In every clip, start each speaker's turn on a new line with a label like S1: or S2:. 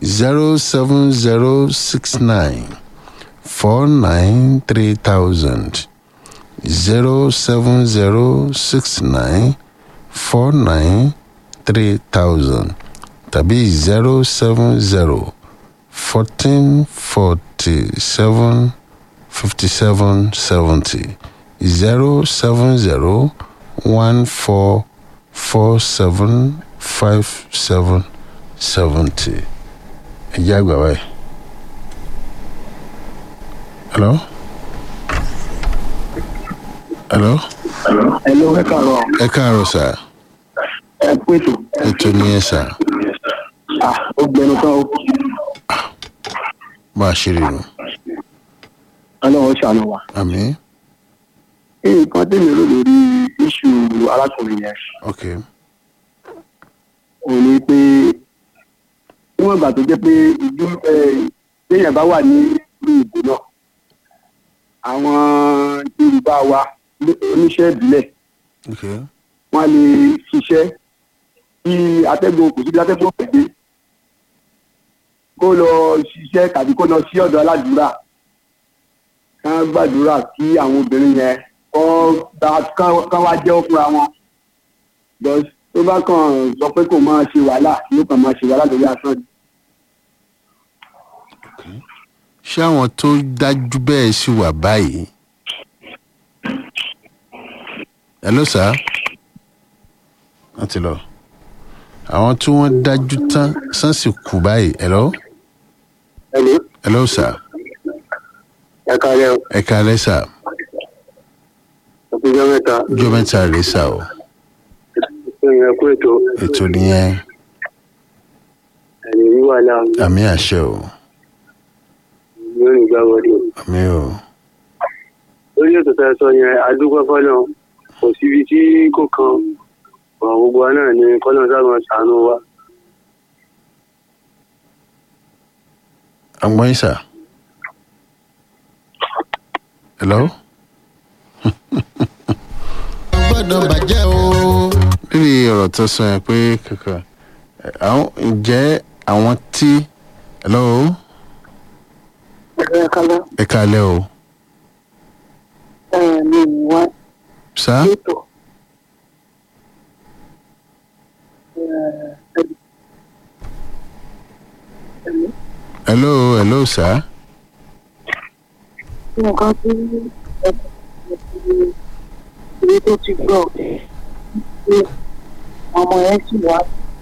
S1: zero seven zero six nine four nine three thousand zero seven zero six nine four nine three thousand tàbí zero seven zero fourteen forty seven fifty seven seventy zero seven zero one four four seven five seven seventy. ẹ jẹ́ àgbà báyìí. hello. hello.
S2: Hello, ẹ káàárọ̀.
S1: ẹ káàárọ̀ sà
S2: Ẹ pètò.
S1: ètò nìyẹn sà
S2: Ah, ó gbẹnu tán o.
S1: bá a ṣe rí nu
S2: Ọlọ́run ṣàánú wa.
S1: àmì
S2: Nǹkan tèmi rò lórí iṣu arákùnrin yẹn.
S1: ok
S2: Òun ni pé níwọ̀n ìgbà tó jẹ́ pé ìlú téèyàn bá wà ní ìlú ìbò náà. Àwọn Yorùbá wa oníṣẹ́ ìbílẹ̀
S1: ok
S2: wọ́n á lè ṣiṣẹ́ bí atẹ́gùn kò sí bí atẹ́gùn pèdé kó lọ ṣiṣẹ́ tàbí kó lọ sí ọ̀dọ̀ aládùúrà kán gbàdúrà kí àwọn obìnrin yẹn kọ́ gba kán- kán wá jẹ́ fúnra wọn But tó bá kàn sọ pé kò máa ṣe wàhálà yóò kàn máa ṣe wàhálà lórí asán ni.
S1: ṣé àwọn tó dájú bẹ́ẹ̀ sì wà báyìí hello sà wọ́n ti lọ àwọn tí wọ́n dájú tán sàn sì kú báyìí hello
S2: ẹ̀lú
S1: hello sà
S2: ẹ̀ka rẹ̀
S1: ẹ káalẹ́ sà
S2: ọ̀pẹ̀jọ́ mẹ́ta
S1: ọjọ́ mẹ́ta rèé sà o
S2: ìyẹn kú ètò
S1: ètò nìyẹn
S2: ẹ̀lẹ́ wíwà náà
S1: àmì àṣẹ o
S2: yóò ní gbà wọlé.
S1: àmì o
S2: lórí ètò tẹ́ ẹ sọ yẹn adúgbò fọlọ kò síbi tí kò kan ọ̀rọ̀ gbogbo wa náà ni kọ́nà sábà ṣàánú wa.
S1: àgbọ̀n yín sà hello. gbọ́dọ̀ bàjẹ́ o. lórí ọ̀rọ̀ tó sọ yẹn pé kankan ẹ, àwọn ǹjẹ́ àwọn tí hello
S3: ẹ̀rọ kálá
S1: ẹ káalẹ́ o
S3: mi ò wá
S1: sá
S3: ètò
S1: hello hello sá
S3: nǹkan tí ìwé tó ti gbọ́ pé ọmọ yẹn sì wá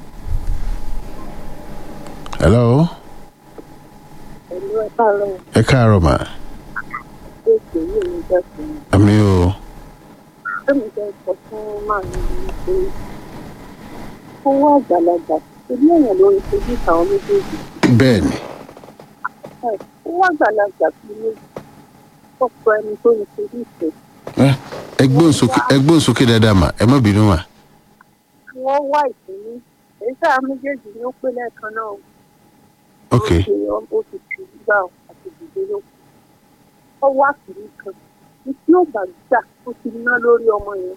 S1: hello
S3: pẹ̀lú ẹ̀ka lọ́wọ́
S1: ẹ káàárọ̀ mà
S3: tó ṣe yìí ní jẹ́sìn
S1: àmì o
S3: tẹ́mi jẹ́ sọ fún màmí mi pé owó àgbàlagbà ṣebí èèyàn lórí fojú ìtàwọn méjèèjì
S1: bẹ́ẹ̀ ni
S3: owó àgbàlagbà fi méjì ọ̀pọ̀ ẹni tó ní fojú ìfẹ́
S1: ẹ ẹ gbóhùn sókè ẹ gbóhùn sókè dáadáa mà ẹ má bínú mà
S3: wọ́n wá ìpínlẹ̀ èyí sáà méjèèjì ni ó pé lẹ́ẹ̀kan náà o.
S1: ok
S3: ó ṣe ó ti tì í gbà ó àti dìde ló kù. ó wá kìíní kan ní tí ó bá gbà ó ti ná lórí ọmọ yẹn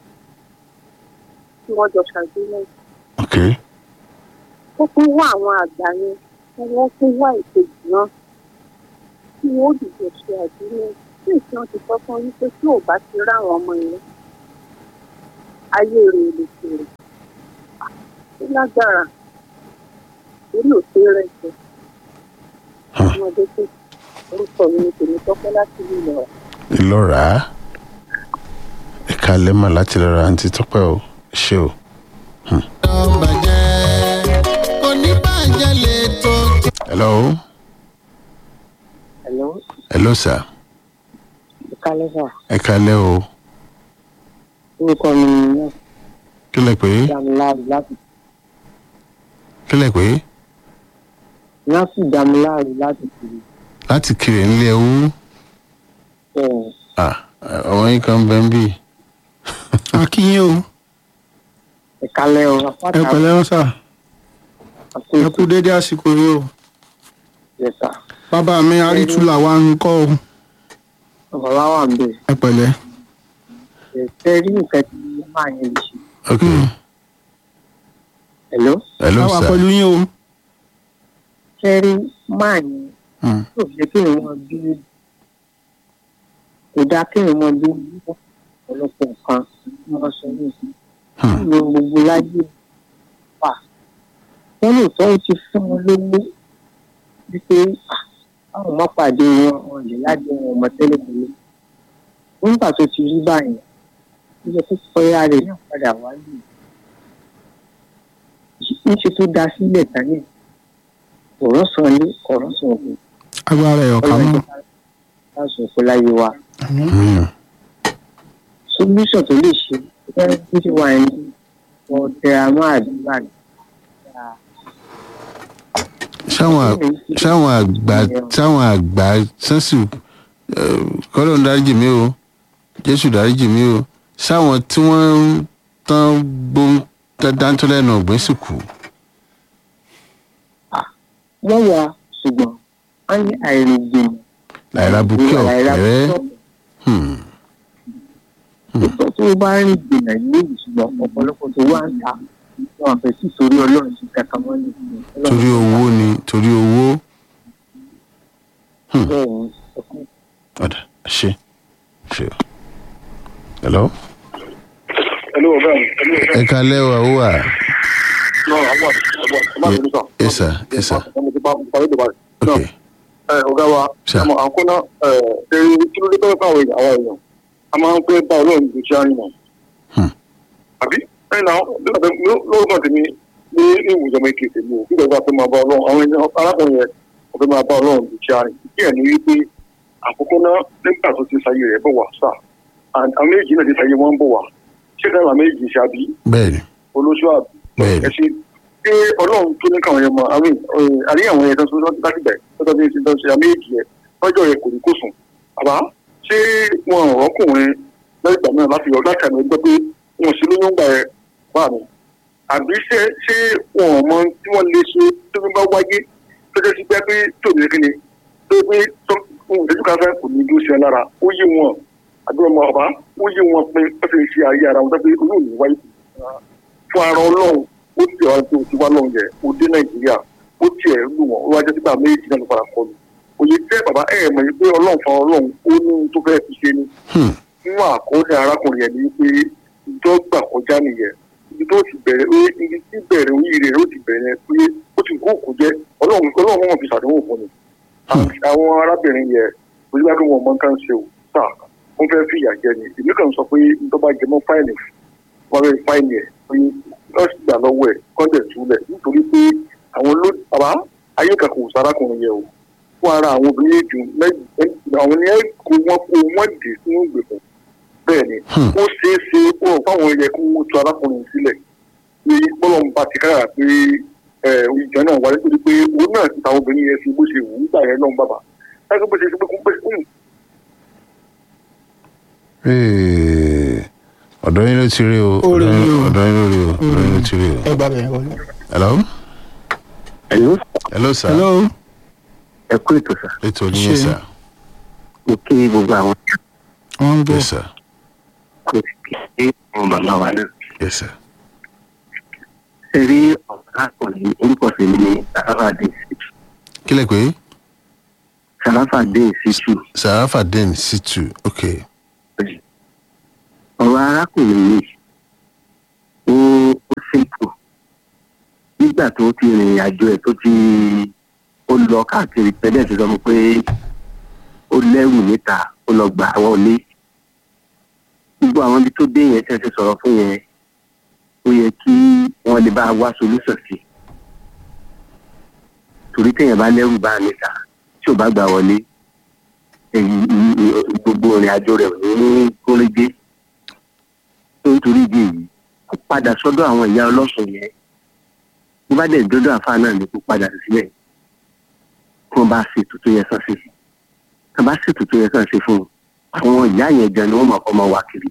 S3: tí wọ́n jọ ṣàgbéyẹ̀wò.
S1: ok
S3: ó tún wá àwọn àgbà yẹn tí wọ́n tún wá ìkejì náà tí wọ́n ó dìbò ṣe àgbéyẹ̀wò tí ìṣàn ti sọ fún yín pé tí ò bá ti rá àwọn ọmọ yẹn ayé rẹ̀ lè fèrè. ó lágbára orí òṣè rẹ̀ jẹ́ ọmọdé tó orúkọ mi ni tèmi tọ́pẹ́ láti ìlú ìlọra.
S1: ìlọ́ra ẹ káalẹ́ mà láti lọ́ra àǹtí tọ́pẹ́ o ṣé o. hello
S3: Hello,
S1: hello sir
S3: ìkálẹ́ sà.
S1: ẹ káalẹ́ o
S3: Orúkọ mi ni
S1: kí lẹ pé
S3: Damiláàrí láti
S1: kí lẹ pé
S3: Násì Damiláàrí láti kiri.
S1: láti kiri nílé ẹwú
S3: Bẹ́ẹ̀
S1: ah ọmọ yín kan bẹ́ẹ̀ ń bì
S4: akínyìn o
S3: ìkálẹ́ o,
S4: ẹ
S3: apáta
S4: pẹ̀lẹ́ wọn sà
S3: àti
S4: ẹ kú dédé àsìkò yìí o
S3: ìjẹsà.
S4: bàbá mi arítúlà wa ń kọ́ o
S3: Bàbá wà ń bẹ̀.
S4: ẹ pẹ̀lẹ́
S3: Ẹ̀sẹ̀ rí nǹkan tí máa yẹn lè ṣe.
S1: ok
S3: Hello,
S1: hello
S4: a wà
S1: sir
S4: pẹ̀lú yín o
S5: fẹ́rí máa ní
S1: Hmm.
S5: yóò jẹ́ kí èèyàn bí kò dáa kí èèyàn bí ọ̀pọ̀lọpọ̀ nǹkan tí wọ́n sọ ní ìsìn
S1: Hmm.
S5: ìlú gbogbo láyé wà wọ́n lè tọ́ ó ti fún wọn lówó wípé "Ah, àwọn ọmọ pàdé wọn wọn lè lájẹ wọn ọmọ tẹ́lẹ̀ tẹ́lẹ̀ nígbà tó ti rí báyìí ó yẹ kó pẹ́yà rẹ̀ náà padà wáyé níṣẹ́ tó dá sílẹ̀ tánì ọ̀rọ̀ sàn lé ọ̀rọ̀ sàn òkú
S4: agbára ẹ̀ ọ̀ka mọ́.
S5: láti òkú láyé wa
S1: Hmm.
S5: solution tó lè ṣe ẹ bí ti wà ní ọ̀tẹ̀ àmọ́ àdúrà ní.
S1: sáwọn sáwọn àgbà sáwọn àgbà sẹ́sù kọ́lọ́ ń dáríjì mí o jésù dáríjì mí o sáwọn tí wọ́n ń tán gbóhùn dáńtọ́ lẹ́nu ọ̀gbìn sì kú.
S5: wọ́n wà ṣùgbọ́n wọ́n ní àìrìnjìnà
S1: láìra bukẹ́ ọ̀kẹ́rẹ́ Hmm.
S5: ìtọ́ tó bá rìn jìnnà ní ìṣùgbọ́n ọ̀pọ̀lọpọ̀ tó wà ń ta wọn àfẹ́ sí torí ọlọ́run sí kankan wọn ní ìṣùgbọ́n
S1: torí owó ni torí owó
S5: bẹ́ẹ̀ ni ọkùnrin
S1: ọ̀dà ṣe ṣe o. hello.
S2: Hello, ọ̀gá mi. Hello, ọ̀gá mi.
S1: ẹ kalẹ́ wa ó wà.
S2: No, àwọn àti àwọn àti ọmọ àti ọmọ
S1: yes sir yes sir
S2: ọmọ ti bá parí ìdìbò rẹ̀.
S1: ok
S2: ẹ ọ̀gá wa
S1: Sir.
S2: àmọ́ àkọ́nà ẹ ẹ̀rí kí ló dé tọ́wọ́ fáwọn èèyàn àwọn èèyàn a máa ń fẹ́ bá ọlọ́run ju ṣe àrìn náà.
S1: Hmm.
S2: àbí ẹ̀yìn náà lórúkọ tèmi ní ìwùjọ mi kì í tèmi ò kí lọ́gbà tó máa bá ọlọ́run àwọn èèyàn arákùnrin yẹn kò fẹ́ máa bá ọlọ́run ju ṣe àrìn. kí ẹ̀ ní wípé àkọ́kọ́ náà nígbà tó ti sayé rẹ̀ bọ̀ wá sà àwọn méjì náà ti sayé wọn bọ̀ wá ṣé káyọ̀ àwọn méjì ṣe àbí
S1: bẹ́ẹ̀ni
S2: olóṣù àbí
S1: bẹ́ẹ̀ni
S2: ẹ ṣe pé ọlọ́run tó ní káwọn yẹn mọ àárín àárín àwọn yẹn tó ń láti bẹ̀ tọ́jọ́ bí ṣe ṣe àmì èjì yẹn lọ́jọ́ yẹn kò ní kó sùn àbá ṣé wọn ọ̀rọ̀kùnrin lẹ́yìn ìgbà náà láti yọ láti àmì ẹgbẹ́ pé wọn sì lóyún gbà ẹ wà mí àbí ṣé ṣé wọn ò mọ tí wọ́n lè ṣe tó fi bá wáyé tọ́jọ́ sí pé pé tòun kí ni tó pé tó ohun ìtẹ́jú kan fẹ́ kò ní dúró sí ẹ lára ó yé wọn àdúrà ọmọ ọba ó yé wọn pé ó fi ṣe ayé ara wọn tó pé olóòní wáyé fún ara ọlọ́run ó ti ọ̀rọ̀ tó ti wá lọ́run yẹn ó dé nàìjíríà ó tiẹ̀ lù wọ́n ó wá jẹ́ sígbà méjì náà ló fara kọ lù òye jẹ́ bàbá ẹ̀ mọ̀ yìí pé ọlọ́run fún ọlọ́run ó ní ohun tó fẹ́ fi ṣe ni
S1: Hmm.
S2: nínú àkọọ́lẹ̀ arákùnrin yẹn ni pé ìjọgbà kọjá nìyẹn ibi tó ti bẹ̀rẹ̀ ó ibi tí bẹ̀rẹ̀ oríire rẹ̀ ó ti bẹ̀rẹ̀ pé ó ti kó òkú jẹ́ ọlọ́run ọlọ́run wọn fi ṣàdéhùn fún ni àwọn arábìnrin yẹn ojú bá tó wọn mọ nǹkan ṣe ò sáà wọn fẹ́ fìyà jẹ ni èmi kàn sọ pé nítorí bá jẹ mọ́ fáìlì wọn fẹ́ fáìlì ẹ̀ pé nọ́ọ̀sì gbà lọ́wọ́ ẹ̀ kọ́ńdẹ̀ túlẹ̀ nítorí pé àwọn ló bàbá ayé kan kò sárákùnrin yẹn o fún ara àwọn obìnrin jù mẹ́jì àwọn ni ẹ kó wọn kó wọn dé sínú ìgbèkùn bẹ́ẹ̀ ni
S1: Hmm.
S2: ó ṣeé ṣe ó rọ̀ fáwọn yẹ kó wọ́n tu arákùnrin sílẹ̀ ní bọ́lọ̀mù bá ti kára pé ẹ̀ ìjọ náà wáyé torí pé òun náà ti tàwọn obìnrin yẹn sí bó ṣe wù ú gbà yẹn náà bàbá láti bó ṣe ṣe pé kó pé kó
S1: Ee, ọ̀dọ́ yín ló ti rí o
S4: Ó rí
S1: ọ̀dọ́
S4: i
S1: yín
S4: o.
S1: ọ̀dọ́ yín ló rí o ọ̀dọ́ yín ló ti rí o.
S4: ẹ gbà bẹ̀rẹ̀ wọlé.
S1: hello
S2: Hello,
S1: hello sir
S4: hello
S2: ẹ kú ètò sà
S1: ètò ní yẹn
S4: Ṣé.
S1: sir
S2: mo kí gbogbo àwọn
S4: wọ́n ń bọ̀
S1: yes sir
S2: kò sí kí àwọn bàbá wa náà
S1: yes sir
S2: ṣe rí ọ̀gákùnrin orúkọ sí ní sàràfàdé
S1: kí lè pé
S2: sàràfàdé ṣíṣù
S1: sarafadin situ ok
S2: ọ̀rọ̀ arákùnrin yìí ó ó ṣètò nígbà tó ti rìnrìn àjò ẹ̀ tó ti ó lọ káàkiri pẹ̀lẹ́ ti sọ fún pé ó lẹ́rù níta ó lọ gbà àwọn ilé gbogbo àwọn ibi tó dé yẹn tẹ́ ti sọ̀rọ̀ fún yẹn ó yẹ kí wọ́n lè bá wá solúsọ̀ sí torí téèyàn bá lẹ́rù bá níta tí ò bá gbà wọlé èyí gbogbo ìrìn àjò rẹ̀ ò ní kórégé nítorí ìdí èyí kó padà sọ́dọ̀ àwọn ìyá ọlọ́sùn yẹn bó bá dẹ̀ dọ́dọ̀ àfa náà ni kó padà sílẹ̀ kí wọ́n bá ṣètò tó yẹ kán ṣe kí wọ́n bá ṣètò tó yẹ kán ṣe fún un àwọn ìyá yẹn gan ni wọ́n máa kọ́ máa wá kiri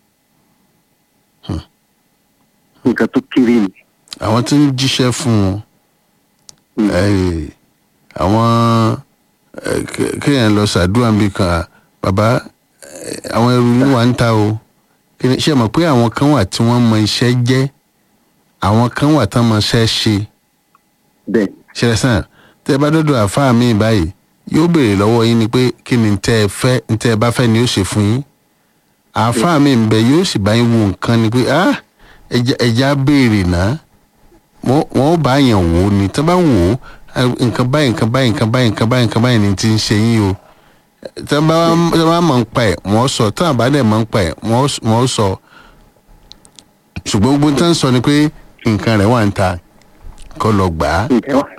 S2: nǹkan tó kéré ni
S1: àwọn tí ń jíṣẹ́ fún wọn eh, àwọn eh, ké- kéèyàn lọ ṣàdúrà níbi kan bàbá eh, àwọn ẹrù yín wà ń ta o Kí ni- ṣé ẹ mọ̀ pé àwọn kan wà tí wọ́n mọ iṣẹ́ jẹ́ àwọn kan wà tán mọ iṣẹ́ ṣe
S2: bẹ́ẹ̀
S1: ṣẹlẹ̀ sàn tẹ́ ẹ bá dọ́dọ̀ àáfàá mi báyìí yóò béèrè lọ́wọ́ yín ni pé kí ni tẹ́ ẹ fẹ́ tẹ́ ẹ bá fẹ́ ni ó ṣe fún yín àáfàá mi ń bẹ yóò sì bá yín wo nǹkan ni pé ah ẹja ẹja béèrè náà wọ́n wọ́n bá yàn wò ó ni tẹ́ bá wò ó ah, nǹkan báyìí nǹkan báyìí nǹkan báyìí nǹkan báyìí nǹkan báyìí ni ti ń ṣe yín o tẹ́ bá tẹ́ bá mọ̀ ń pa ẹ̀ wọ́n sọ tẹ́ àbá dẹ̀ mọ̀ ń pa ẹ̀ wọ́n wọ́n sọ ṣùgbọ́n gbogbo tẹ́ ń sọ ni pé nǹkan rẹ̀ wà ń ta kọ́ lọ gbà á
S5: ǹjẹ́ wà.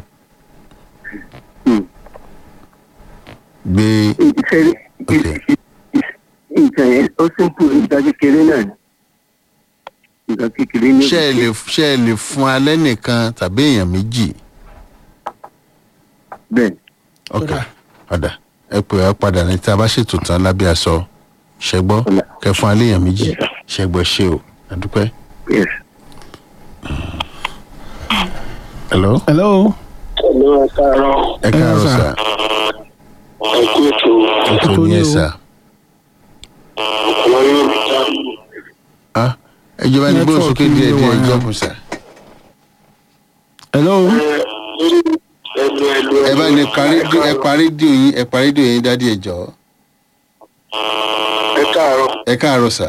S1: gbé
S5: ìṣe
S1: Okay.
S5: nǹkan yẹn ó simple nǹkan kékeré náà ni nǹkan kékeré ní.
S1: ṣé ẹ lè ṣé ẹ lè fún alẹ́ nìkan tàbí èèyàn méjì
S5: bẹ́ẹ̀
S1: ok ọ̀dà ẹ pè é padà ní tí a bá ṣètò tán lábẹ́ aṣọ ṣẹgbọ́
S5: Ọ̀dà.
S1: kẹ fún alẹ́ èèyàn méjì ṣẹgbọ́ ṣe o àdúpẹ́.
S5: yes.
S1: hello
S4: hello.
S6: Hello, ẹ káàárọ̀.
S1: ẹ káàárọ̀
S4: sà.
S1: sà
S6: Ẹ kú ètò
S1: ètò
S4: Ètò
S1: ní ẹ
S4: ni o.
S1: sà
S6: ọ̀pọ̀lọpọ̀ yóò rí jáde.
S1: Ah, ẹ jọba ní gbóhùn sókè
S4: Network
S1: díẹ̀
S4: yìí
S1: díẹ̀
S4: wà.
S1: jọ́pù sà
S4: hello.
S6: Ẹnu ẹnu
S1: ẹ bá ní parí ẹ parí díò yín ẹ parí díò yín dádì ẹ jọ
S6: Ẹ káàárọ̀.
S1: ẹ káàárọ̀ sà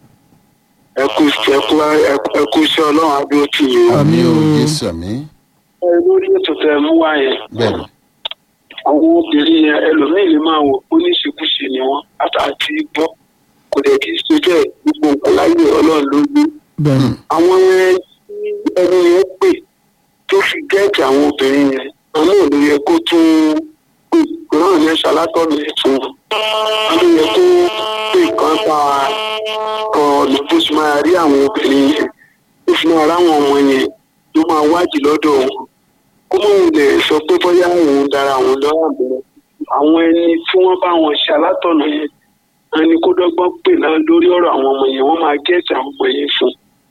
S6: Ẹ kú ẹ kú ẹ kú iṣẹ́ ọlọ́run adúró tì yín.
S1: àmì
S4: Àmín
S1: o
S4: o.
S1: jésù àmì
S6: Ẹ lórí ètò tẹ mú wá yẹn.
S1: bẹ́ẹ̀ ni
S6: Àwọn obìnrin yẹn ẹlòmíì lè máa wò ó ní ìṣekúṣe ni wọ́n àtàtì gbọ́. Kò dẹ̀ kí ṣe bẹ́ẹ̀ gbogbo nǹkan láyé ọlọ́run ló gbé.
S4: bẹ́ẹ̀ni.
S6: Àwọn yẹn tí ẹni yẹn pè tó fi gẹ́ẹ̀tì àwọn obìnrin yẹn. Àwọn ò lè yẹ kó tún pè kó náà ní ṣàlátọ̀nù ẹ̀ fún wọn. Àwọn yẹ kó pè kán pa ọ̀nà bó ṣe máa rí àwọn obìnrin yẹn. Ó fi máa ráwọn ọmọ yẹn ló máa wádìí lọ́dọ̀ wọn kó mọ̀ ń lè sọ pé bóyá òun dára àwọn lọ́wọ́ àbúrò àwọn ẹni tí wọ́n bá wọn ṣe alátọ̀nà yẹn ẹni kó dọ́gbọ́n pè náà lórí ọ̀rọ̀ àwọn ọmọ yẹn wọ́n máa gẹ́ẹ̀tì àwọn ọmọ yẹn fún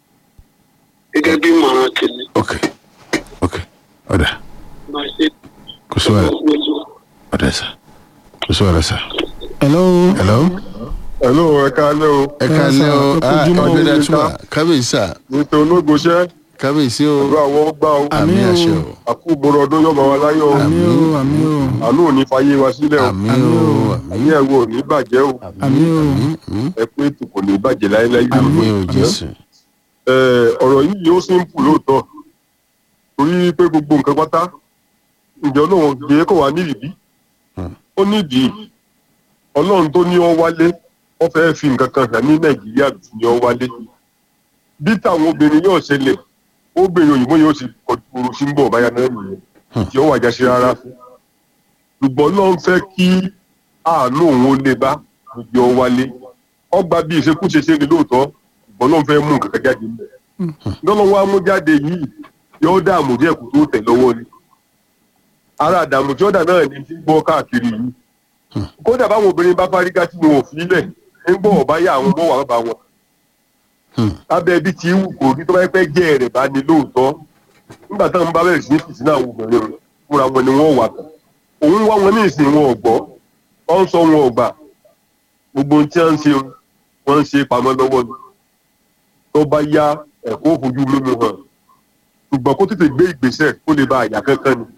S6: gẹ́gẹ́ bí ìmọ̀ràn tèmi
S1: ok ok ọ̀dà
S6: máa ṣe
S1: kò sí wàhálà ọ̀dà sà kò sí wàhálà sà
S4: hello.
S1: hello
S7: hello ẹ káalẹ́ o
S1: ẹ káalẹ́ o
S4: Ẹ
S1: ah
S4: kojúmọ́ o.
S1: ọdún dàtúwà kábíyèsí sà
S7: nítorí ológoṣẹ́
S1: kábíyèsí o
S7: ìlú àwọn gbà o
S1: àmì
S4: Àmín o.
S1: àṣẹ o
S7: àkúgbòrò ọdún yóò máa wá láyọ̀ o
S4: àmì o àmì o
S7: àánú ò ní fàyè wa sílẹ̀ o
S1: àmì
S4: Àmín
S1: o
S4: o.
S1: àmì
S7: àyè ẹ̀wọ̀ ò ní bàjẹ́ o
S4: àmì o
S1: àmì
S7: ẹ pé ètò kò ní bàjẹ́ láéláé
S1: àmì o jésù
S7: ẹ ọ̀rọ̀ yìí yóò simple lóòótọ́ torí pé gbogbo nǹkan pátá ǹjẹ́ ọlọ́run gbé kó wá nídìí
S1: Hmm.
S7: ó nídìí ọlọ́run tó ní ọ wálé wọ́n fẹ́ fi nǹkan kan hàn ní nàìjíríà tó ní ọ wálé bí táwọn obìnrin yóò ṣẹlẹ̀ obìnrin òyìnbó yóò sì kọjú sí ń bọ̀ báyà náà nìyẹn
S1: Hmm.
S7: tí ó wàjà sí rárá ṣùgbọ́n ọlọ́run fẹ́ kí àánú òun ó lè bá gbogbo ọ wálé ọgbà bí ìṣekúṣe ṣe ni lóòótọ́ ṣùgbọ́n ọlọ́run fẹ́ mú nǹkan kan jáde níbẹ̀ lọ́lọ́ wa mú jáde yìí yóò dààmú díẹ̀ kó tó tẹ̀ lọ́wọ́ ni ara àdààmú tí ó dà náà ni ti ń gbọ́ káàkiri yìí kódà báwọn obìnrin bá fárígá tí wọn ò fi lẹ̀ ń gbọ́ ọ̀bá yá àwọn ọmọ wà bá wọn
S1: Hmm.
S7: lábẹ́ ibi tí wù kò rí tó bá yẹ pé jẹ́ rẹ̀ bá ní lóòótọ́ nígbà táwọn bá bẹ̀rẹ̀ sí ní fìsí náà obìnrin rẹ̀ fúnra wọn ni wọ́n wà tán òun wá wọn ní ìsìn wọn ò gbọ́ ọ ń sọ wọn ò gbà gbogbo ohun tí wọ́n ń ṣe wọ́n ń ṣe pamọ́ lọ́wọ́ ni tó bá yá ẹ̀kọ́ òfojú mímu hàn ṣùgbọ́n kó tètè gbé ìgbésẹ̀ kó lè ba àyà kankan ni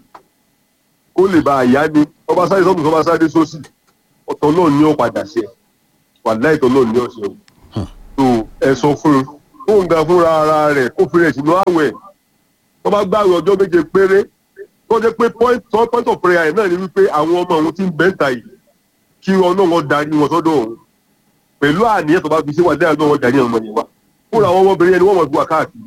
S7: kó lè ba àyà ni ọba sáré sọ́kùn ọba sáré sósì ọ̀tọ̀ náà ní ó padà ṣe wàláì tọ́ náà ní ọ̀ṣẹ́ o tó ẹ sọ fún un kó ń ga fúnra ara rẹ̀ kó fi rẹ̀ sínú àwẹ̀ tó bá gbààwẹ̀ ọjọ́ méje péré tó jẹ́ pé point tó point of prayer náà ni wípé àwọn ọmọ òun ti ń bẹ́ǹtà yìí kí wọn náà wọn darí wọn sọ́dọ̀ òun pẹ̀lú àníyàn tó bá fi ṣe wà dáhùn náà wọn darí ọmọ yẹn wá fúnra àwọn ọmọbìnrin yẹn ni wọ́n mọ̀ fún wa káàkiri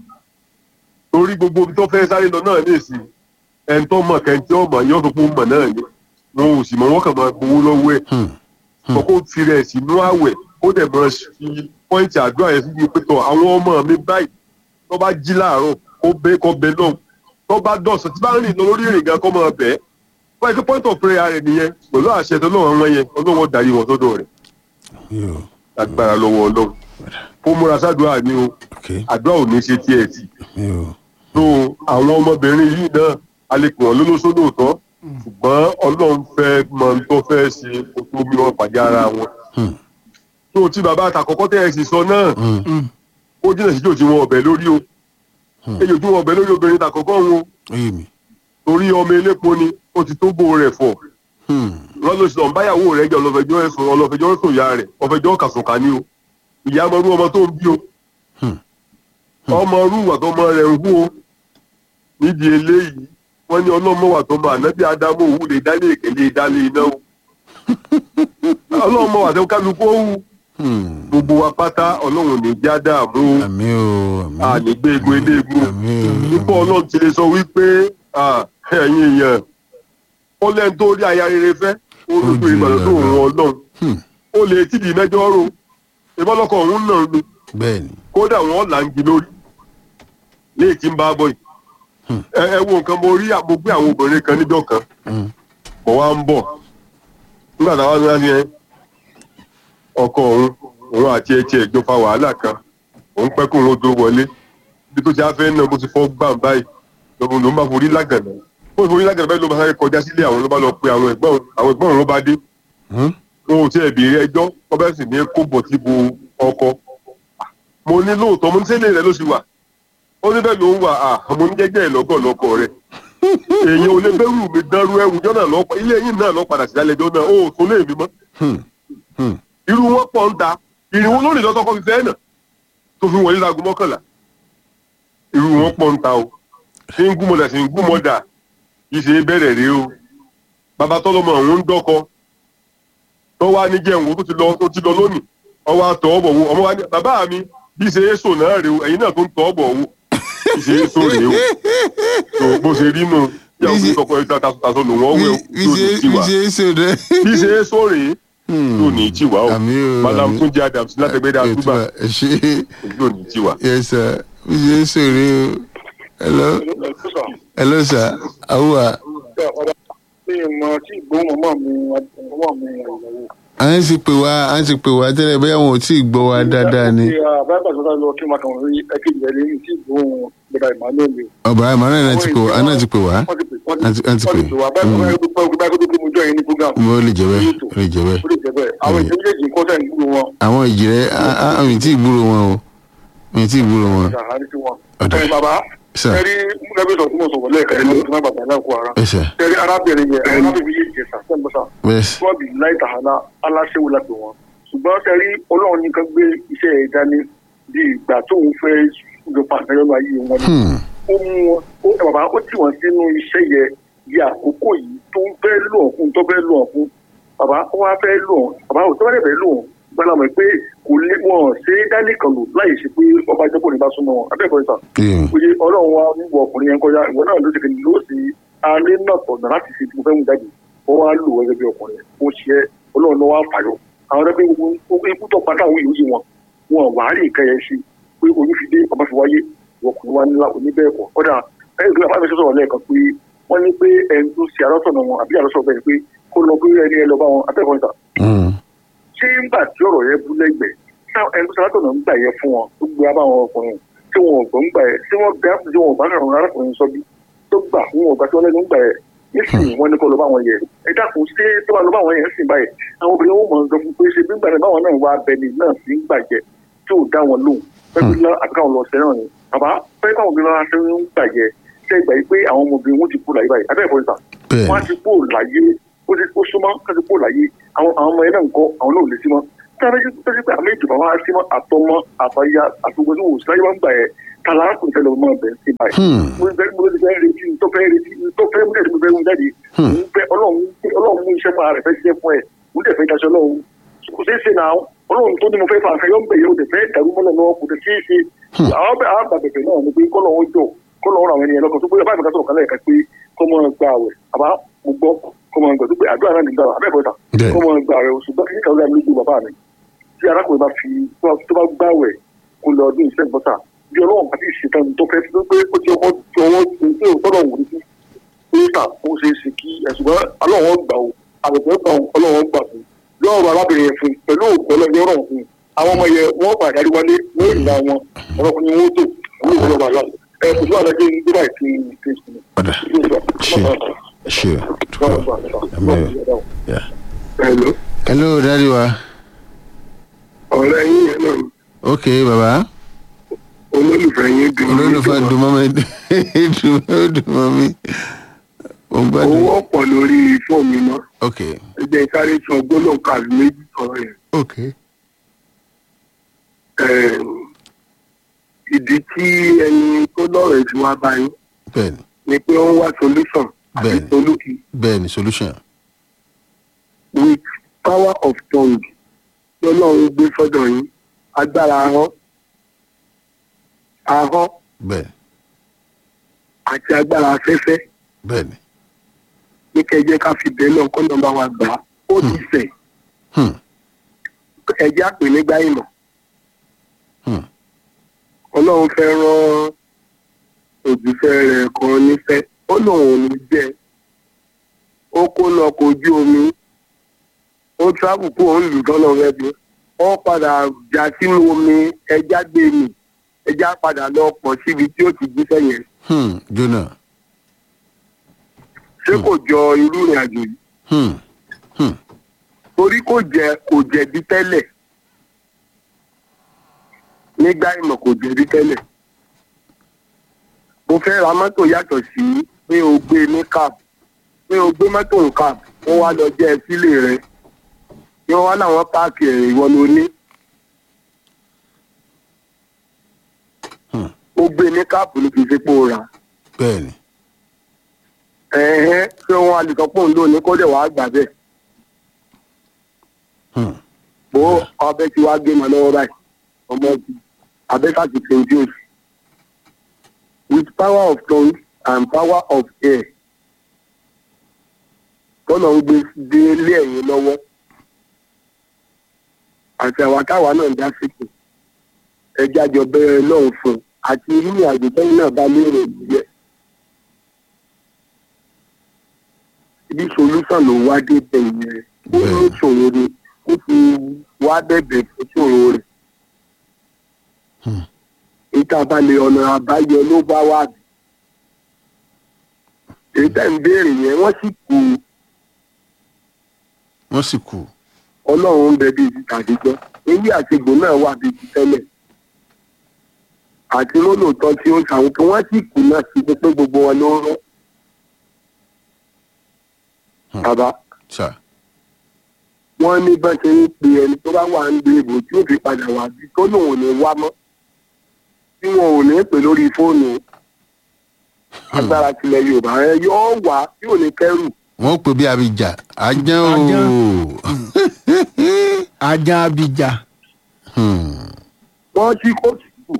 S7: torí gbogbo ibi tó fẹ́ sáré lọ náà ní ìsìn ẹni tó mọ̀ kẹ́ntì ọmọ yóò tó fún mọ̀ náà ni wọn ò sì mọ̀ wọ́n kàn máa gbowó lọ́wọ́ ẹ̀
S1: Hmm.
S7: sọ kó fi rẹ̀ sínú àwẹ̀ kó dẹ̀ mọ̀ fi pọ́ìntì àdúrà yẹn sí pé tọ̀ àwọn ọmọ mi báyìí tó bá jí láàárọ̀ kó bẹ́ kó bẹ náà tó bá dọ̀sán tí bá ń rìn lọ lórí ìrìn gan kó máa bẹ́ẹ̀ wọ́n ti point of prayer rẹ̀ nìyẹn pẹ̀lú àṣẹ tó lọ́wọ́ wọn yẹn ọlọ́wọ́ darí wọn sọ́dọ̀ rẹ̀
S1: yóò
S7: agbára lọ́wọ́ ọlọ́run ó múra sádùá ni o
S1: ok
S7: àdúrà ò ní ṣe tiẹ̀ tì
S1: yóò
S7: tó àwọn ọmọbìnrin yìí náà a lè pè wọ́n lólóṣó lóòótọ́ ṣùgbọ́n ọlọ́run fẹ́ mọ ohun tó fẹ́ ṣe kó tó bí wọ́n pàdé ara wọn.
S1: Hmm.
S7: tó tí bàbá àtàkọ́kọ́ tẹ̀ ẹ́ sì sọ náà
S1: Hmm.
S7: ó jìnnà sí jòjì wọn ọ̀bẹ lórí o
S1: Hmm.
S7: èyí ojú wọn ọ̀bẹ lórí obìnrin tàkọ́kọ́ wọn o
S1: ó yé mi
S7: torí ọmọ elépo ni ó ti tó bó rẹ̀ fọ̀
S1: Hmm.
S7: wọ́n ló sọ báyàwó rẹ̀ jẹ́ ọlọ́fẹjọ́ ẹ̀sùn ọlọ́fẹjọ́ ẹ̀sùn ìyá rẹ̀ ọfẹjọ́ kàsùnkà ní o ìyá ọmọrú ọmọ tó ń bí o
S1: Hmm.
S7: ọmọrú wà tó ọmọ rẹ̀ ń hú o nídìí eléyìí wọ́n ní ọlọ́mọ wà tó ọmọ ànábì ádámù òwú lè dálé ìkẹlẹ dálé iná o ọlọ́mọ wà tó kálukú ó wù
S1: Hmm.
S7: gbogbo wa pátá ọlọ́run ní já dààmú o
S1: àmì o àmì
S7: ànígbé egun eléegun
S1: àmì o
S7: nípa ọlọ́run ti lè sọ wípé ah, ẹ̀yin èèyàn ó lẹ́nu tó rí aya rere fẹ́ ó
S1: Ó
S7: lójú
S1: ju
S7: ìgbàlódé tó
S1: ìlànà.
S7: òun ọlọ́run
S1: Hmm.
S7: ó lè tìdí mẹ́jọ rò ìbálòkọ̀ òun náà ni
S1: bẹ́ẹ̀ ni
S7: kódà wọ́n là ń gi lórí léè tí ń bá bọ̀ yìí
S1: Hmm.
S7: ẹ ẹ wo nǹkan mo rí mo gbé àwọn obìnrin kan níjọ́ kan
S1: Hmm.
S7: mo wá ń bọ̀ nígbà táwa ń rántí yẹn ọkọ òun òun àti ẹtì ẹjọ fa wàhálà kan òun pẹ́ kó òun tó wọlé bí tó ti á fẹ́ náà bó ti fọ́ gbàm báyìí lọ́gbọ̀n ló ń bá forí lágànà bó ti forí lágànà báyìí ló bá sáré kọjá sílé àwọn ló bá lọ pe àwọn ẹ̀gbọ́n àwọn ẹ̀gbọ́n òun ló bá dé
S1: Hmm.
S7: wọn ò tiẹ̀ béèrè ẹjọ́ wọ́n bẹ́ẹ̀ sì ní kó bọ̀ tí bo ọkọ mo ní lóòótọ́ mo ní sẹ́lẹ̀ rẹ ló sì wà ó ní bẹ́ẹ̀ ló ń wà á mo ní jẹ́jẹ́ ẹ̀ lọ́gọ̀ lọ́kọ rẹ̀ èèyàn ò lè bẹ́rù mi dánrú ẹ̀wùjọ́ náà lọ́ ilé yìí náà lọ́ padà sí lálẹ́jọ́ náà ó tó lé mi mọ́
S1: Hmm. Hmm.
S7: irú wọn pọ̀ ń ta ìrìnwó lónìí lọ́tọ́ kọ́ fi fẹ́ náà tó fi wọlé láago mọ́kànlá irú wọn pọ̀ ń ta o ṣé ń gúnmọ̀dà ṣe ń gúnmọ̀dà yìí ṣe é bẹ̀rẹ̀ rèé o bàbá tọ́lọ́mọ òun ń dọ́kọ tó wá ní jẹun tó ti lọ tó ti lọ lónìí ọwọ́ àtọ̀ ọ̀bọ̀ wo ọmọ wa ní bàbá mi bí ṣe é sò náà rèé o ẹ̀yin náà tó ń tọ́ ọ̀bọ̀ wo bí ṣe é sò rèé o tó bó ṣe rí nù yàwó
S1: Bí ṣe-
S7: fún tọkọ ẹ̀ tasọ lòun ọ̀wẹ́ o
S1: bí
S7: tó
S1: ṣe
S7: ní
S1: bí
S7: tiwa
S1: ṣe é ṣe rẹ.
S7: bí ṣe é sò rèé tó ní tiwa o
S1: àmì o
S7: madam
S1: àmì.
S7: túnjí adams látẹgbẹdẹ àtúbà
S1: ẹ ṣe
S7: ojú ò ní tiwa.
S1: yes sir bí ṣe é ṣe rẹ o hello hello sir awúwa
S6: ṣé ìmọ̀ tí ìgbóhùn mọ́ mi ọmọ mi ìyàwó.
S1: à ń sì pè wá à ń sì pè wá tẹ́lẹ̀ bẹ́ẹ̀ wọn ò tí ì gbọ́ wa dáadáa ni
S6: báyìí bàtà sọ́dọ̀ lọ kí n máa kàn rí ẹ̀kejì rẹ̀ lẹ́yìn tí ìgbóhùn gbọdọ̀ emmanuel ni.
S1: ọ̀bà emmanuel náà ti pè wá náà ti pè wá
S6: wọ́n ti pè wọ́n
S1: Wọ́n ti- wọ́n ti pè.
S6: wọ́n ti pè wá báyìí báyìí báyìí báyìí báyìí báyìí mo jọ yẹn ní program.
S1: mo lè jẹ bẹ́ẹ̀ ó lè jẹ bẹ́ẹ̀
S6: ó lè jẹ́ bẹ́ẹ̀ àwọn ìṣẹ́ méjèèjì ń kọ́ sẹ́yìn gbúrò wọn.
S1: àwọn ìjìrẹ́ àmì tí ì gbúrò wọn o mi tí ì gbúrò wọn
S6: ṣàhárí sí wọn.
S1: Ọ̀dà.
S6: ẹ bàbá
S1: sir
S6: ẹ rí lẹ́gbẹ̀ẹ́ sọ̀tún mọ̀ sọ̀rọ̀ lẹ́ẹ̀kan ló ti má bàbá náà kó ara.
S1: ẹ sir
S6: ẹ rí arábìnrin yẹn arábìnrin yìí jẹ sàtẹ́mbọ́sà
S1: bẹ́ẹ̀
S6: wọ́n bí láì tàhálà aláṣẹ́wó lápẹ̀ wọn. ṣùgbọ́n ṣe rí ọlọ́run nìkan gbé iṣẹ́ ẹ̀ dání bí ìgbà tóun fẹ́ lọ pàṣẹ lọ́nà ayé wọn ni.
S1: Hmm.
S6: ó mú wọn ó ẹ bàbá ó tì wọ́n sínú iṣẹ́ yẹ di àkókò yìí tó ń fẹ́ lò ọ̀ fún tó fẹ́ lò ọ̀ fún bàbá ó wá fẹ́ lò ọ̀ bàbá ò tó bá dẹ̀ fẹ́ lò ọ̀ gbọ́dọ̀ mọ̀ pé kò lè wọ́n ṣe é dání kan lò láì ṣe pé ọba ìjọba ní bá súnmọ́ wọn abẹ́ẹ̀kọ́ ìta
S1: Yeah.
S6: oye ọlọ́run wa ń wọ ọkùnrin yẹn kọjá ìwọ náà ló ti fi lò ó sí alẹ́ náà tọ̀nà láti fi mo fẹ́ mú jáde ó wá lò ó gẹ́gẹ́ bí ọkùnrin ó ṣe é ọlọ́run ló wá fàyọ àwọn ẹgbẹ́ gbogbo ikú tó padà àwọn yòóyè wọn wọn wà á rí nǹkan yẹn ṣe pé oyún fi dé ọba fi wáyé ọkùnrin wa nílá oníbẹ̀ẹ̀kọ́ ọ̀dà ẹ̀yìn ìgbìmọ̀ àbámi sọ̀rọ̀ lẹ́ẹ̀kan pé wọ́n ní pé ẹni tó ṣe àrọ́sọ̀nà wọn àbí àrọ́sọ̀ bẹ́ẹ̀ pé kó lọ pé ẹni ẹ lọ bá wọn abẹ́ẹ̀kọ́ níta
S1: Hmm.
S6: ṣé ńgbà tí ọ̀rọ̀ yẹn bú lẹ́gbẹ̀ẹ́ ṣá ẹni tó ṣàlátọ̀nà ń gbà yẹ fún wọn tó gbé abá wọn ọkùnrin tí wọn ò gbọ́ ń gbà yẹ tí wọ́n gbé àpò tí wọn ò bá sọ̀rọ̀ arákùnrin sọ bí tó gbà fún wọn ò gbà tí wọ́n lẹ́nu ń gbà yẹ nísìnyí wọn ní kó lọ bá wọn yẹ ẹ dákun ṣé tó bá lọ bá wọn yẹ ń sìn báyìí àwọn obìnrin wọn mọ̀ ń sọ fún pé ṣe bí gbà náà báwọn náà wá abẹni náà sí ń gbàjẹ tí ò dá wọn lóhùn pẹ́ẹ́bí lọ àbíkáwọn lọ sẹ́ràn ni bàbá pẹ́ẹ́ káwọn obìnrin lọ́ra sẹ́ràn ń gbàjẹ ṣe gbà yìí pé àwọn ọmọbìnrin wọn ti kú láyé báyìí abẹ́ẹ̀kọ́ níta
S1: bẹ́ẹ̀
S6: wọ́n á ti kó láyé ó ti kó súnmọ́ ká ti kó láyé àwọn àwọn ọmọ yẹn náà ń kọ́ àwọn náà ò lè sí mọ́ tára yìí tó ṣe pé àmì ìjọba wa sí mọ́ àtọmọ àtọyá àtọgbọ́n tí wò sí láyé wá ń gbà yẹ tààlà kùn tẹ́lẹ̀ ọmọ ọbẹ̀ sí báyìí.
S1: Hmm.
S6: mo fẹ́ mo fẹ́ retí tó fẹ́ retí tó fẹ́ mú jáde mo fẹ́ mú jáde
S1: Hmm.
S6: mo fẹ́ ọlọ́run ọlọ́run mú iṣẹ́ máa rẹ̀ fẹ́ ṣiṣẹ́ fún ẹ̀ mo dẹ̀ fẹ́ daṣọ ọlọ́run kò ṣeé ṣe náà ọlọ́run tó ní mo fẹ́ fà àfẹ́yọ́ ń bẹ̀ yóò dẹ̀ fẹ́ dàrú mọ́lẹ̀ náà kò dẹ̀ ṣeé ṣe àwọn bẹ̀ àwọn bàbẹ̀bẹ̀ náà ni pé kọ́lọ́run jọ kọ́lọ́run àwọn ènìyàn lọ́kàn tó bóyá báyìí kásọ̀rọ̀ kálẹ̀ kan pé kọ́mọ gba àwẹ̀ àbá mo gbọ́ kọ́mọ gbà tó pé àdúrà náà nígbà abẹ́ẹ̀kọ́ta
S1: Bẹ́ẹ̀.
S6: kọ́mọ gba àwẹ̀ oṣù bá kíkà ọ̀gá mi lójú bàbá mi tí arákùnrin bá fi tó bá gbàwẹ̀ kó lọ ọdún ìṣẹ́ ìbọ́ta bí ọlọ́run bá ti ṣetán tó fẹ́ tó pé ó ti ọwọ́ ti ọwọ́ ti ń tẹ́ òtọ́rọ̀ wò ní sí píríta ó ṣe é ṣe kí ẹ̀sùnmọ́ ọlọ́run gbà ó àbẹ̀tẹ̀ gbà ó ọlọ́run gbà fún lọ́rọ̀ arábìnrin yẹn fún pẹ̀lú òkú ọlọ́run ọ̀rọ̀ fún àwọn ọmọ yẹn wọ́n padà rí wálé wọ́n ìlà wọn ọlọ́kùnrin wọn tó wọ́n ìwé ọba àlọ́ ẹ̀ kò sí wàhálà jẹ́ ní dubai ti ti sùn.
S1: Ọ̀dà. ṣe Yeah.
S7: Hello.
S1: hello daddy wa
S7: ọ̀rẹ́ yín yẹn náà
S1: ok baba
S7: olólùfẹ́ yín dùn mí.
S1: olólùfẹ́ dùnmọ́ mi dùnmọ́ mi ó ń gbádùn
S6: owó ọ̀pọ̀ lórí fóònù mi mọ́
S1: ok
S6: ẹ jẹ́ sáré sọ gbólóhùn kàbí méjì sọ̀rọ̀ yẹn.
S1: ok
S6: Eh, ìdí tí ẹni tó lọ́rọ̀ ẹ̀ fi wá báyìí
S1: bẹ́ẹ̀ni
S6: ni pé ó ń wá solution àti
S1: Bẹ́ẹ̀ni.
S6: solúkì
S1: bẹ́ẹ̀ni solution
S6: with power of tongue lọ́lọ́run gbé sọ́dọ̀ yín agbára ahọ́n ahọ́n
S1: bẹ́ẹ̀ni
S6: àti agbára afẹ́fẹ́
S1: bẹ́ẹ̀ni
S6: ní kẹjẹ ká fi bẹ́ẹ̀ náà kọ́ nọ́mbà wa gbà á ó ti sẹ̀
S1: hmm
S6: ẹjẹ́ àpè nígbà ìmọ̀
S1: hmm
S6: ọlọ́run fẹ́ rán òjíṣẹ́ rẹ̀ kan nífẹ̀ ó lóun ò ní jẹ́ ó kó lọ kojú omi ó travel kó òun lù tọ́lọ̀ rẹ̀ bí ó padà já sínú omi ẹja gbé mi ẹja padà lọ pọ̀ síbi tí ó ti jíṣẹ́ yẹn
S1: hmm jona
S6: ṣé kò jọ irú ìrìn àjò yìí
S1: hmm hmm
S6: torí kò jẹ kò jẹ̀bi tẹ́lẹ̀ nígbà ìmọ̀ kò jẹ̀bi tẹ́lẹ̀ mo fẹ́ ra mọ́tò yàtọ̀ sí pé o gbé ní cab pé o gbé mọ́tò ní cab wọ́n wá lọ jẹ́ ẹ sílé rẹ ni wọ́n wá láwọn páàkì ẹ̀ ìwọ ló ní.
S1: Hmm.
S6: o gbé ní cab ní kì í ṣe pé o rà
S1: bẹ́ẹ̀ni
S6: ẹ̀hẹ́n ṣé wọ́n á lè sọ pé òun ló ní kó dẹ̀ wàá gbà bẹ́ẹ̀.
S1: hmm
S6: bó ọbẹ̀ tí wàá gé mọ́ lọ́wọ́ báyìí ọmọ ti abẹ́ká ti fi ojú òsì. with power of tongue and power of air tọ́nà ń gbé dé ilé ẹ̀yìn lọ́wọ́ àti àwa táwa náà dá sípò ẹja jọ bẹ̀rẹ̀ lọ́hùn fún un àti nínú àgbẹ̀tẹ́yìn náà bá lérò ìyẹ́. ibi solution ló wá dé bẹ̀yìn rẹ̀ ó ní ìṣòro ni ó fi wá bẹ̀bẹ̀ fún ìṣòro rẹ̀.
S1: Hmm.
S6: ìta balẹ̀ ọ̀nà àbáyọ ló bá wà bí. èyí tẹ̀ ń béèrè yẹn wọ́n sì kú
S1: wọ́n sì kú
S6: ọlọ́run ń bẹ bíi ti tàdíjọ́ ewé àtìgbò náà wà bíi ti tẹ́lẹ̀. àti lólòótọ́ tí ó ń ṣàwọn kí wọ́n sì kú náà sí pé gbogbo wọn ló ń rán.
S1: Hmm.
S6: bàbá
S1: sà
S6: wọ́n ní bá ṣe ń pe ẹni tó bá wà ń gbé ibò tí ó fi padà wá bí tó lòun ò ní wá mọ́ tí wọn ò ní pè lórí fóònù agbára tilẹ̀ yorùbá ẹ yóò wá tí ò ní kẹ́rù
S1: wọ́n pè bí abidjan aján o
S4: Aján. ajá abidjan
S1: hmm
S6: wọ́n tí kò sí kù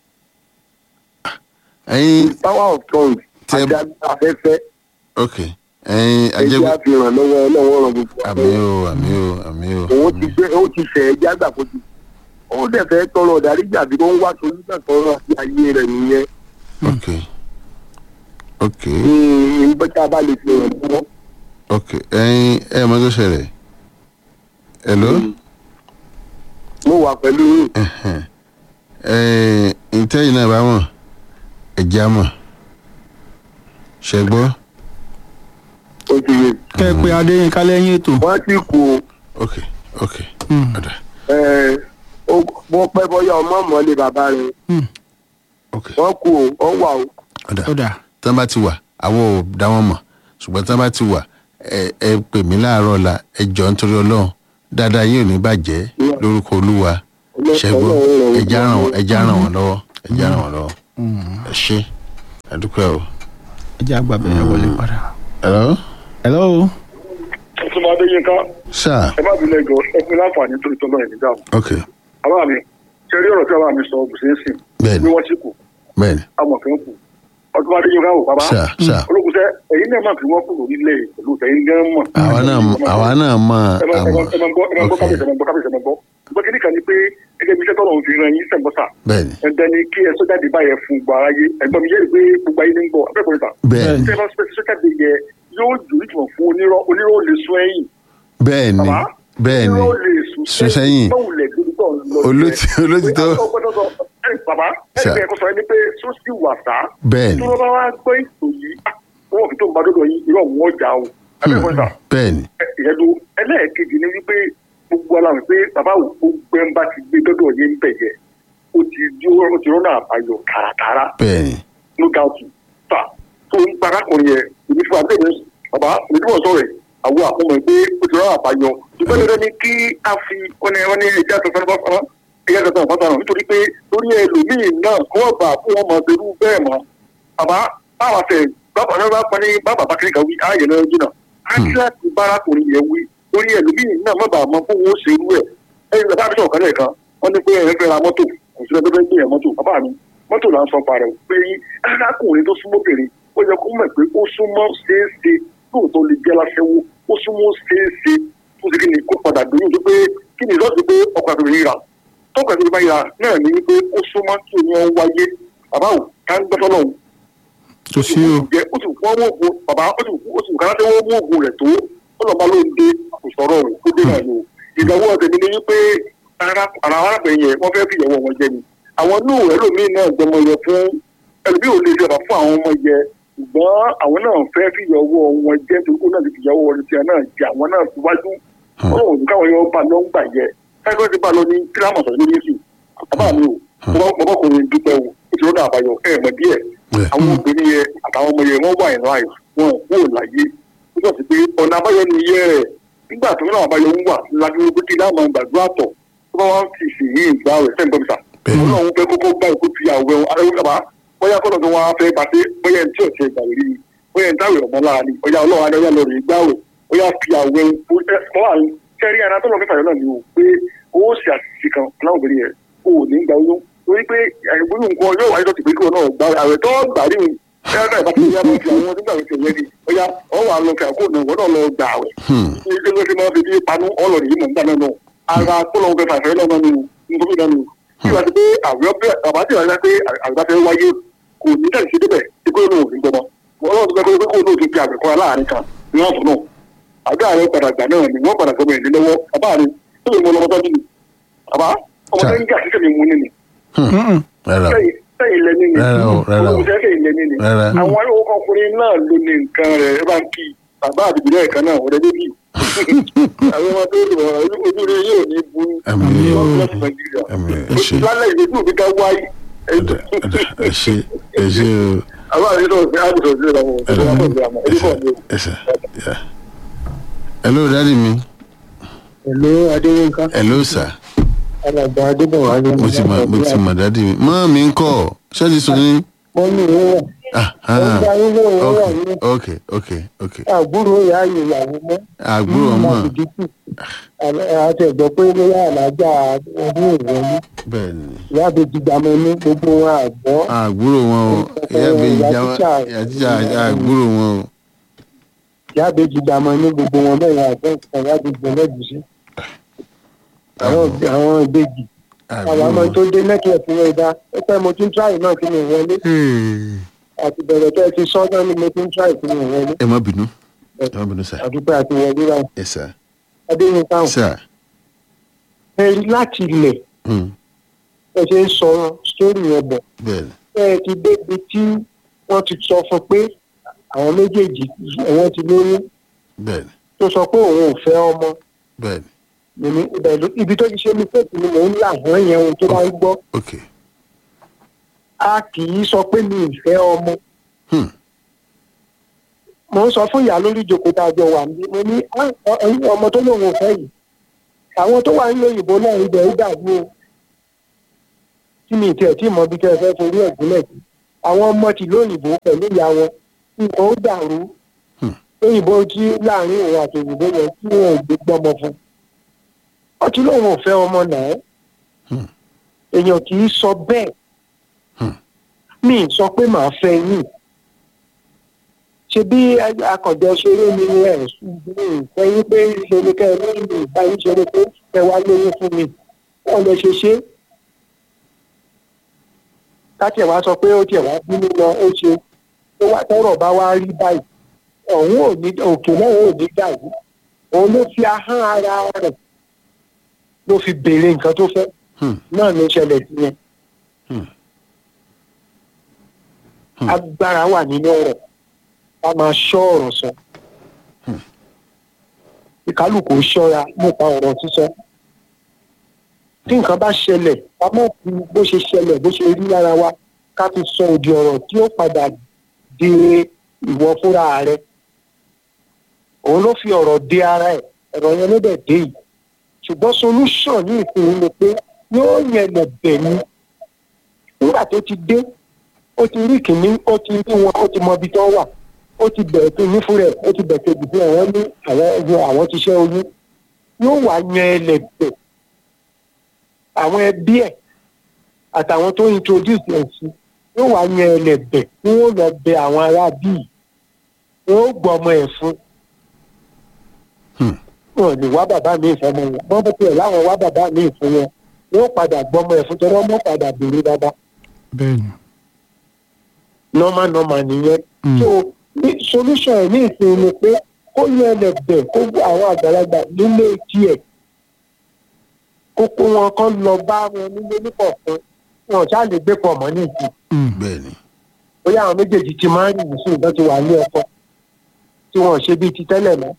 S1: ẹyin
S6: power of tongue
S1: Tẹ-
S6: àti agbára afẹ́fẹ́
S1: ok ẹyin
S6: ẹjẹ́
S1: ajẹgbẹ
S6: àfihàn lọ́wọ́ ọlọ́wọ́ ràn gbogbo
S1: àmì o àmì o àmì o
S6: òun ti gbé ó ti ṣẹ̀ ẹjẹ́ àgbà kó ti ó dẹ̀ fẹ́ tọrọ ọ̀dáríjà bí wọ́n ń wá solúsàn tọrọ àti ayé rẹ̀ nìyẹn
S1: ok ok
S6: ní ìbẹ́ta bá lè fi ràn lọ́wọ́.
S1: ok ẹyin ẹ mọ tó ṣẹlẹ̀ hello
S6: mo wà pẹ̀lú yín.
S1: ẹ ntẹ́yìn náà bá mọ̀ ẹ̀jẹ̀ á mọ̀ ṣẹ́gbọ́
S6: ó ti yé
S4: kẹ́ ẹ pé adéyínká lẹ́yìn ètò
S6: wọ́n ti kú o.
S1: ok ok
S4: Hmm.
S1: ọ̀dà
S6: ẹ ó bó pẹ́ bọ́yá ọmọ mọ́lé bàbá rẹ̀
S4: Hmm.
S1: ok
S6: wọ́n kú o wọ́n wà o.
S1: ọ̀dà
S4: ó dà
S1: tí wọ́n bá ti wà àwọn ò dá wọn mọ̀ ṣùgbọ́n tí wọ́n bá ti wà ẹ ẹ pè mí láàárọ̀ ọ̀la ẹ jọ nítorí ọlọ́run dáadáa yín ò ní bàjẹ́ lórúkọ olúwa ṣẹ́gbọ́ ẹja ràn wọ́n ẹja ràn wọ́n lọ́wọ́ ẹja ràn wọ́n lọ́wọ́ ẹ ṣe àdúpẹ́ o.
S4: ẹ jẹ́ àgbàbẹ̀ yẹn wọlé padà.
S1: hello
S4: hello
S8: ọtúnba adéyínká
S1: sir
S8: ẹ má bínú ẹjọ ẹ fún mi láǹfààní torí tọ́lọ́ ẹ̀ nígbà
S1: ok
S8: bàbá mi ṣe rí ọ̀rọ̀ tí bàbá mi sọ bùsẹ̀nsìn
S1: bẹ́ẹ̀ni
S8: bí wọ́n ti kù
S1: bẹ́ẹ̀ni
S8: amọ̀fẹ́ kù ọtúnba adéyínká wò bàbá
S1: sir sir
S8: olókùsẹ́ ẹ̀yin náà máa fi wọ́n kù lórílẹ̀ pẹ̀lú tẹ̀yìn gán mọ̀.
S1: àwa náà àwa náà mọ̀
S8: ẹ máa ẹ
S1: àmọ́
S8: máa ẹ máa gbọ́ ẹ máa gbọ́
S1: ok
S8: kábíyèsí ẹ máa gbọ́ kábíyèsí ẹ máa gbọ́ ṣùgbọ́n kí nìkan ni pé gẹ́gẹ́ bí iṣẹ́ tọ́lọ̀ ń fi ran yín sẹ́ńbọ́sà
S1: bẹ́ẹ̀ni
S8: ẹ̀dẹ́ ni kí ẹ sọ́jáde báyẹn fún gbọ́ aráyé ẹ̀gbọ́n mi yẹ́ pé gbogbo ayé ní ń gbọ́ abẹ́kùnrin ta
S1: bẹ́ẹ̀ni
S8: tẹ́ bá sọ́jáde yẹ yóò jù ìtumọ̀ fún onírọ́ onírọ́ lè sún ẹ̀yìn
S1: bẹ́ẹ̀ni
S8: Bàbá?
S1: bẹ́ẹ̀ni
S8: onírọ́ lè sún
S1: sún sẹ́yìn.
S8: báwùlẹ̀ lórí tó ń lọ
S1: Olótì- olótìtọ́.
S8: bàbá
S1: Sà.
S8: ẹni ẹ̀kọ́ sọ ẹni pé sọ́sì wà sá
S1: bẹ́ẹ̀ni
S8: tí wọ́n bá wá gbọ́ ètò yìí wọ́n fi tó ń bá dọ́dọ̀ yín irọ́ wọn jà o abẹ́kùnrin ta
S1: bẹ́ẹ̀ni
S8: ìyẹ́dù ẹlẹ́ẹ̀kejì ni wípé gbogbo aláwọ̀ pé bàbá òkú gbẹ́ńbà ti gbé dọ́dọ̀ yín ń bẹ̀ yẹ ó ti dúró ó ti rọ́nà àbáyọ tààràtààrà
S1: bẹ́ẹ̀ni
S8: no doubt ta tó ń parákùnrin yẹn èmi fún abẹ́rẹ́ bàbá ìdíwọ̀n sọ̀rọ̀ ẹ̀ àwọn àkọmọ̀ pé ó ti rán àbáyọ ṣùgbọ́n dandan ni kí a fi ọ̀nà ẹ̀rọ ní ẹja tuntun bá fọ́nà ẹja tuntun bá fọ́nà nítorí pé lórí ẹlòmíì náà kí wọ́n bà fún wọn mọ̀ pẹ̀lú bẹ́ẹ̀ mọ́ bàbá báwa fẹ́ bàbá náà bá pa ní bàbá bá kiri kan wí ààyè náà jìnnà á ti láti bárakùnrin yẹn wí lórí ẹlòmíì náà má bàa mọ fún wọn ó ṣe irú ẹ̀ ẹ̀yìn bàbá mi sọ̀rọ̀ kan lẹ́ẹ̀kan wọ́n ní pé ẹ̀ fẹ́ ra mọ́tò kò sí ẹgbẹ́ gbé yẹn mọ́tò bàbá mi mọ́tò là ń sọ parẹ́ o pé arákùnrin tó súnmọ́ bèrè ó yẹ kó mọ̀ pé ó súnmọ́ ṣeéṣe lóòótọ́ lè jẹ́ láṣẹ́wó ó súnmọ́ ṣeéṣe tó ti kí ni kó padà dùn yóò pé kí ni ìrọ́sì pé ọkọ̀ àti òyìnbá tọ́kọ̀ àti òyìnbá náà ní wípé ó súnmọ́ kí omi ọ wáyé bàbá ò ká ń gbẹ́tọ́ lọ́hùn
S1: kò sí o
S8: jẹ ó sì fún ọmọ ògùn bàbá ó sì ó sì kàrà tẹ́wọ́ mú ògùn rẹ̀ tó ó lọ́ọ́ bá ló ń dé àkùsọ̀rọ̀ òun tó dé náà ni o ìdánwò ọ̀tẹ̀ mi ni wípé ara ara arábìnrin yẹn wọ́n fẹ́ fi ìyàwó wọn jẹ ni àwọn inú ẹlòmíín náà gbọmọ yẹ fún ẹlòmíín ò lè ṣe ọ̀bà fún àwọn ọmọ yẹ ṣùgbọ́n àwọn náà fẹ́ fi ìyàwó wọn jẹ torí kó náà ti fi ìyàwó wọn ti náà jẹ àwọn náà síwájú ọlọ́run ní káwọn yóò bá lọ ń gbà yẹ káyọ̀ ti bá lọ ní kílámù sọ̀rọ̀ lórí èsì bàbá mi ò ọmọkùnrin dúpẹ́ o ó ti rọ́nà àbáyọ ẹ̀ mọ̀ díẹ̀ àwọn obìnrin yẹn àtàwọn ọmọ yẹn wọ́n wà ní láì wọn ò kúrò láyé nígbà tí pé ọ̀nà àbáyọ ni iye rẹ̀ nígbà tí wọ́n náà àbáyọ ń wà lágbègbè pé kí láwọn gbàdúrà tọ̀ tó bá wọn ti sì yín ìgbà rẹ̀ sẹ́ńtọ́ bìtà wọn náà ń fẹ́ kókó gbá ìkó fi àwẹ̀ aráwọ̀ kaba bóyá kọ́nà tó wọn á fẹ́ pàṣẹ bóyá ẹni tí ò ṣe ìgbàlè rí bóyá ẹni táwẹ̀ ọmọ lára ni bóyá ọlọ́run adé ọlọ́run rẹ̀ gbá rẹ̀ bóyá fi àwẹ̀ kẹ́rí ara tó lọ fẹ́ fàyọ̀ náà ni o pé owó ṣe àṣìṣe kan láwọn obìnrin yẹn o ò ní gba oyún torí pé àìgbóyún nǹkan yóò wáyé lọ́tì pé kí wọn náà gba àwẹ̀ tó gbà rí mi ẹ̀rọ ìbá ti yá lọ fi àwọn nígbà wípé ìyẹn ni ọ̀yá ọ̀wọ́ àlọ́ fi àkóò náà wọ́n náà lọ gbà àwẹ̀ ilé ló fi máa fi bí panú ọlọ́rin yìí mọ̀ nígbà náà náà ara tó lọ́wọ́ fẹ́ fàfẹ́ náà nù nítorí náà nù kí wàá ti pé àwẹ̀ ọ̀bẹ àbá ti wáyé pé àgbà fẹ́ wáyé kò ní tẹ̀sí sí débẹ̀ tí kò ní òfin gbọmọ ọlọ́run tó fẹ́ pé kó ní òfin fi àgbẹ̀ kọ́ra láàrin kan ní wọ́n fún náà àgbà rẹ̀ padà gbà náà ni wọ́n padà gbọmọ ìdí lọ́wọ́ àbá rẹ̀ tó lè mọ ọmọ tọ́jú ni àbá ọmọ tó ń jà sí sẹ́mi mú ni ni
S1: rárá o
S8: sẹ́yìn lẹ́ni ni
S1: Rárá o, rárá o.
S8: olùsẹ́ sẹ́yìn lẹ́ni ni
S1: Rárá.
S8: àwọn ọkùnrin náà ló ní nǹkan rẹ̀ ẹ bá ń kí bàbá àdìbò náà kan náà ọ̀rẹ́ bébì àwọn ọmọ tó lò wọ́n ojú rẹ̀ yóò ní bu
S1: Àmín o.
S8: lọ́sùn nàìjíríà
S1: Àmín, ẹ ṣé.
S8: lálẹ́ ìdí tí òbí ká wáyé
S1: Ọ̀dà, ọ̀dà, ẹ ṣe ẹ ṣe o
S8: àwọn àdìsọ̀ sí àdìsọ̀ sí ìlànà
S1: Ọ̀dà,
S8: ìlànà
S1: ẹ ṣe ẹ ṣe yà. hello dadi mi
S5: pẹ̀lú adéyínká
S1: hello sir
S5: alàgbà adébọ̀wálé.
S1: mo ti mọ mo ti mọ dadi mi mọ́ mi ń kọ́ ṣáàjì sọ ní.
S5: wọ́n ní ìwé wà.
S1: ah
S5: wọ́n
S1: ah
S5: gba ilé ìwé wà ní
S1: ok ok ok
S5: àbúrò ìyá ìyàwó mọ́.
S1: àgbúrò ọmọ
S5: láti dínkù. àti ẹ̀gbọ́n pé bóyá àlájá ọdún ìwọlé.
S1: bẹ́ẹ̀ ni
S5: ìyá àbèjì gbàmọ́ ní gbogbo wọn àgbọ̀.
S1: àgbúrò wọn o ìyá mi ìjà ìyá tíjà àgbúrò wọn o.
S5: ìyá àbèjì gbàmọ́ ní gbogbo wọn bẹ́ẹ̀ yà àgbọ̀ nǹkan ìyá àbèjì ẹlẹ́gùsí. àwọn àwọn ìbejì àwọn ọmọ tó dé nẹ́tíwọ̀kì rẹ̀ dá ó pẹ́ mo tún tíráì náà kí mi wọlé àti bẹ̀rẹ̀ tẹ́ ẹ ti sọ náà ni mo tún tíráì kí mi wọlé
S1: ẹ má bínú ẹ má bínú sir
S5: àdúpẹ́ àti wọlé báyìí
S1: yes sir
S5: adéyínká ò
S1: sir
S5: ẹ rí láti ilẹ̀
S1: hmm,
S5: ẹ ṣe ń sọ sórí yẹn bọ̀
S1: bẹ́ẹ̀ ni
S5: ẹ ti débi tí wọ́n ti sọ fún pé àwọn méjèèjì ẹ̀wọ̀n ti lóyún
S1: bẹ́ẹ̀ ni
S5: tó sọ pé òun ò fẹ́ ọmọ
S1: bẹ́ẹ̀ ni
S5: mímí ibẹ̀ ló- ibi tó ti ṣe mí fẹ́ẹ̀tì ni mò ń là wọ́n yẹn ohun tó bá ń gbọ́
S1: ok
S5: a kì í sọ pé mi ì fẹ́ ọmọ
S1: hmm,
S5: mo ń sọ fún ìyá lórí ìjókòó tá a jọ wà níbí mo ní "Ah, ọ- ẹ̀yin ọmọ tó lóun ò fẹ́ yìí àwọn tó wà nílò òyìnbó náà ibẹ̀ ó dàbí o tí mi tiẹ̀ tí mọ bí kẹ́ ẹ fẹ́ forí ẹ̀ gúnlẹ̀ sí àwọn ọmọ tí lóyìnbó pẹ̀lú ìyá wọn nǹkan ó dàrú
S1: Hmm.
S5: òyìnbó tí láàrin òun àti òyìnbó yẹn tí wọn ò gbé gbọ́mọ fún ọtí lóun ò fẹ́ ọmọ náà
S1: Hmm.
S5: èèyàn kì í sọ bẹ́ẹ̀
S1: Hmm.
S5: mi ì sọ pé màá fẹ́ yín ṣe bí akọ̀jọ ṣeré ni ẹ̀ sẹ́yìn pé ṣe ni kẹ́ ẹ lóyún mi ìgbà yín ṣeré pé ẹ wá lóyún fún mi wọ́n lè ṣe ṣe káti ẹ̀ wá sọ pé ó tiẹ̀ wá bínú lọ ó ṣe tó wá tọ́rọ̀ bá wá rí báyìí ọ̀hún ò ní òkè náà ò ní dàrú òun ló fi ahọ́n ara rẹ̀ ló fi béèrè nǹkan tó fẹ́
S1: hmm,
S5: náà ló ṣẹlẹ̀ sí yẹn
S1: Hmm. Hmm.
S5: agbára wà nínú ọ̀rọ̀ a máa ṣọ́ ọ̀rọ̀ sọ ìkálùkù ṣọ́ra nípa ọ̀rọ̀ sísọ tí nǹkan bá ṣẹlẹ̀ ká mọ̀ fi bó ṣe ṣẹlẹ̀ bó ṣe rí lára wa ká fi sọ òdì ọ̀rọ̀ tí ó padà di ìwọ fúnra rẹ òun ló fi ọ̀rọ̀ dé ara ẹ̀ ọ̀rọ̀ yẹn ló dẹ̀ dé yìí ṣùgbọ́n solution ní ìpinnu ni pé yóò yẹn lẹ̀ bẹ̀ ni nígbà tó ti dé ó ti rí kìíní ó ti rí wọn ó ti mọ ibi tó wà ó ti bẹ̀rẹ̀ tó ní fúnra ẹ̀ ó ti bẹ̀rẹ̀ kejì fún àwọn ní àwọn ẹgbẹ́ àwọn ti ṣẹ́ oyún yóò wá yan ẹlẹ́bẹ̀ àwọn ẹbí ẹ̀ àtàwọn tó introduce ẹ̀ sí yóò wá yan ẹlẹ́bẹ̀ tí wọ́n lọ bẹ àwọn ará bíi wọ́n ó gbọ́ ọmọ ẹ̀ fún
S1: Hmm.
S5: wọn ò lè wá bàbá mi ìfọmọ wọn wọn bẹ tiẹ̀ láwọn wá bàbá mi ìfún wọn wọ́n padà gbọ́ ọmọ ẹ̀ fún tọ́lọ́ mọ́ padà béèrè dáadáa
S4: bẹ́ẹ̀ ni.
S5: normal normal nìyẹn
S4: Mm.
S5: so ní solution ẹ̀ ní ìsìn ni pé kó yẹ ẹlẹ́bẹ̀ kó gbé àwọn àgbàlagbà nílé tiẹ̀ kó kó wọn kán lọ bá wọn nílé nípọ̀fún wọn ò ṣáà lè gbé pọ̀ mọ́ ní ìsìn
S4: Mm.
S1: bẹ́ẹ̀ ni
S5: bóyá àwọn méjèèjì ti máa ń rìn sí ìbọn ti wà ní ọkọ tí wọn ò ṣe bíi ti tẹ́lẹ̀ mọ́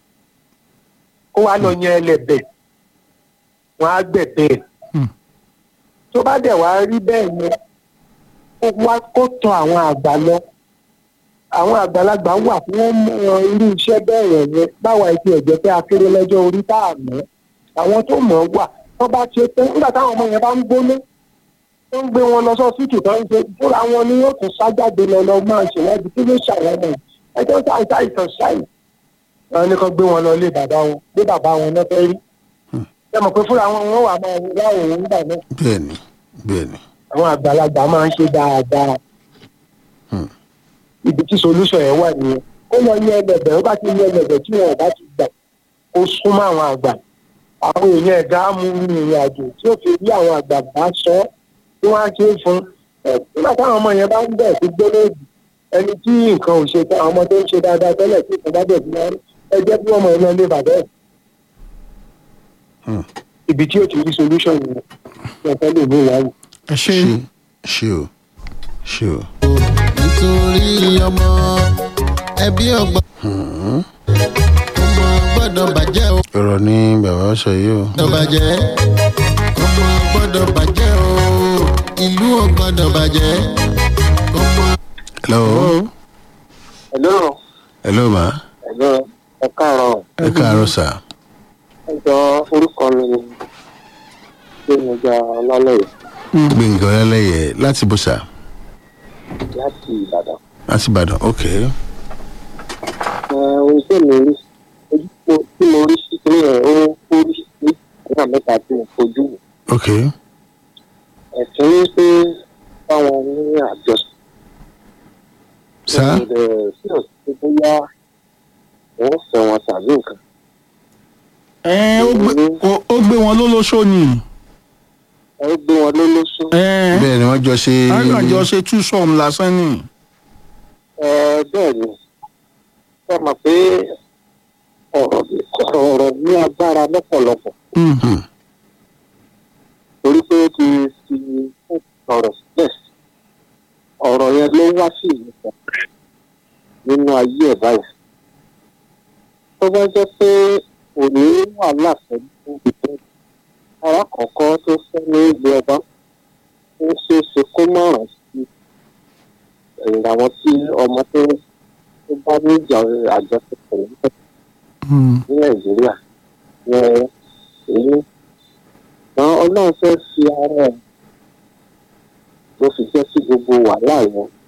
S5: kó wá lọ yan ẹlẹ́bẹ̀ wọn á gbẹ̀bẹ̀ ẹ̀
S4: Hmm.
S5: tó bá dẹ̀ wá rí bẹ́ẹ̀ yẹn kó wá kó tọ àwọn àgbà lọ àwọn àgbàlagbà wà tí wọ́n mọ irú iṣẹ́ bẹ́ẹ̀ yẹn yẹn báwa ti ẹ̀jẹ̀ pé akéré lọ́jọ́ orí tá a mọ̀ àwọn tó mọ̀ ọ́ wà tó bá ṣe tán nígbà táwọn ọmọ yẹn bá ń gbóná tó ń gbé wọn lọ sọ́sítì tó ń ṣe fúnra wọn ni yóò tún sájáde lọ lọ máa ṣèwádìí kí ló ṣàwọn ọmọ yìí ẹjọ́ ṣàìsàn àìsàn ṣàì wọn ni kàn gbé wọn lọ lé bàbá wọn lé bàbá wọn náà fẹ́ rí ẹ mọ̀ pé fúnra wọn wọn wà máa wá òun nígbà náà
S1: bẹ́ẹ̀ ni bẹ́ẹ̀ ni
S5: àwọn àgbàlagbà máa ń ṣe dáadáa
S1: Hmm.
S5: ibi tí solution yẹn wà nìyẹn ó lọ yẹ ẹlẹbẹ ó bá ti yẹ ẹlẹbẹ tí wọn ò bá ti gbà kó súnmọ́ àwọn àgbà àwọn èèyàn ẹ̀dá á mú ìrìn àjò tí ó fi rí àwọn àgbà bá sọ ọ́ tí wọ́n á ṣe é fún ẹ nígbà táwọn ọmọ yẹn bá ń bẹ̀ sí gbólóòdì ẹni tí nǹkan ò ṣe tán àwọn ọmọ tó ń ṣe dáadáa tẹ́lẹ̀ tí nǹkan bá bẹ̀ sí wọn ẹ jẹ́ kí wọ́n mọ iná ilé bàbá ẹ̀
S1: Hmm.
S5: ibi tí ó ti rí solution yẹn ẹ fẹ́ lè ní ìwáyé.
S4: ẹ ṣe
S1: ṣe ṣe o ṣe o.
S9: nítorí ọmọ ẹbí ọgbọ́n ọmọ gbọ́dọ̀ bàjẹ́ o
S1: ọ̀rọ̀ ni bàbá sọ yìí o.
S9: gbọ́dọ̀ bàjẹ́ ọmọ gbọ́dọ̀ bàjẹ́ o ìlú ò gbọ́dọ̀ bàjẹ́ ọmọ.
S1: hello
S5: Hello.
S1: hello ma
S5: Hello. ẹ káàárọ̀
S1: ẹ káàárọ̀ sà
S5: ẹ jọ orúkọ mi ni gbẹmọjà ọlálẹyẹ
S1: gbẹ̀ngàn ọlẹ́lẹ́yẹ láti bó sà
S5: láti ìbàdàn.
S1: láti ìbàdàn ok
S5: ẹ ohun tí mi rí ojú mo- tí mo rí sí pé ẹ ó ó rí sí nígbà mẹ́ta tí mo fojú wò.
S1: ok
S5: ẹ̀sìn ní pé báwọn ní àjọṣe.
S1: sà
S5: ẹ sí òsì bóyá wọ́n fẹ́ wọn tàbí nǹkan.
S4: ẹ ó gbé- ó- ó gbé wọn lólóṣó ni
S5: ẹ ó gbé wọn lólóṣó.
S4: ẹ
S1: bẹ́ẹ̀ ni wọ́n jọ ṣe
S4: àjọ ṣe tú sọm lásán ni
S5: ẹ bẹ́ẹ̀ ni ẹ mọ̀ pé ọ̀rọ̀ ọ̀rọ̀ ní agbára lọ́pọ̀lọpọ̀
S4: Mm.
S1: Hmm.
S5: torí pé ó ti fi ọ̀rọ̀ sílẹ̀ ọ̀rọ̀ yẹn ló wá sí ìmúṣẹ nínú ayé ẹ̀ báyìí tó bá jẹ́ pé òní wàhálà pẹ̀lú ìgbẹ́ alákọ̀ọ́kọ́ tó fẹ́ ní ìlú ọba ó ṣeé ṣe kó mọ̀ràn sí ẹ̀yìn àwọn tí ọmọ tó tó bá ní ìjà àjọṣepọ̀ níbẹ̀
S4: Mm.
S5: ní nàìjíríà yẹn èyí ṣùgbọ́n ọlọ́run fẹ́ fi ara ẹ̀ ló fi jẹ́ sí gbogbo wàhálà yẹn